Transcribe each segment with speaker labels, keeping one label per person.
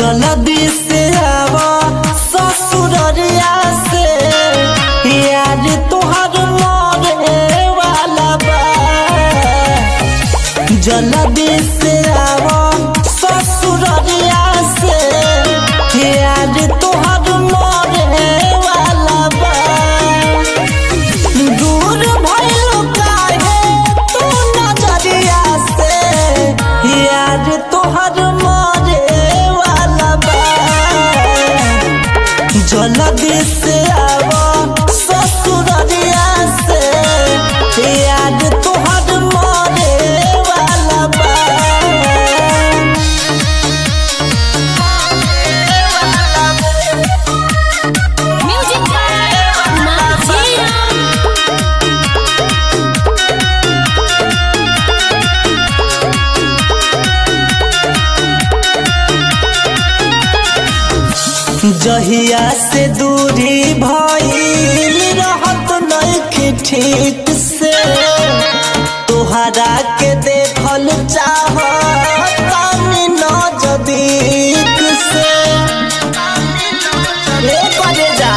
Speaker 1: जल्दी से आवा ससुररिया से यार तोहर मरे वाला बा जल्दी से आवा ससुररिया से यार तोहर मरे वाला बा दूर भइल काहे तू नजरिया से यार तोहर मरे वाला बा जल्दी से आवा ससुररिया से यार तोहर मरे वाला बा
Speaker 2: Music by Martina.
Speaker 1: जहिया से दूरी भइल रहत नइखे ठीक से तोहरा के देखल चाहत तानी नजदीक से ए करे जा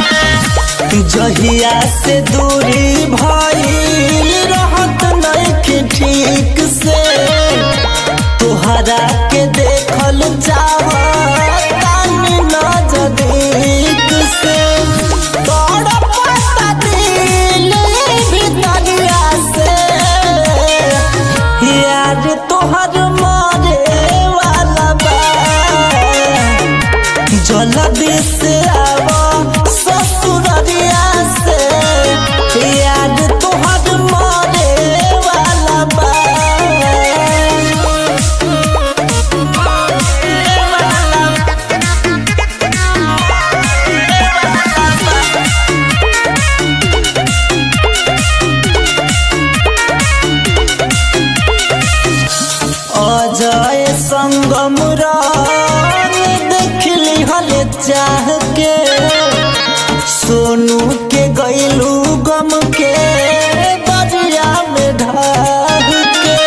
Speaker 1: जहिया से दूरी भइल रहत नइखे ठीक से तोहरा के देखल चाहत तानी नजदीक से तोड़ पता दिल भितरिया से यार तोहर मरे वाला बा जल्दी से आवा ससुररिया से यार तोहर मरे वाला बा अजय संगम रंग देखली हल चाह के सोनू के गैलू गम के दरिया में ढाह के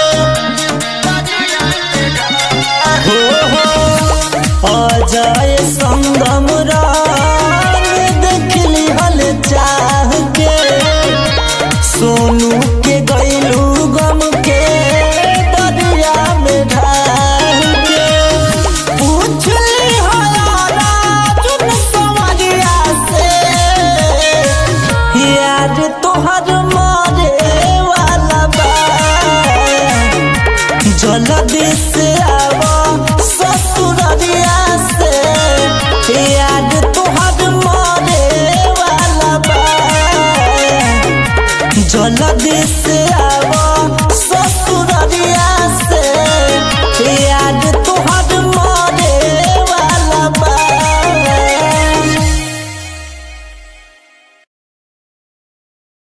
Speaker 1: हो हो अजय संगम रंग देखली हल चाह के सोनू के गैलू गम के दरिया में ढाल के पूछली हयारा चुन सवरिया से यार तोहर मरे वाला बा जल्दी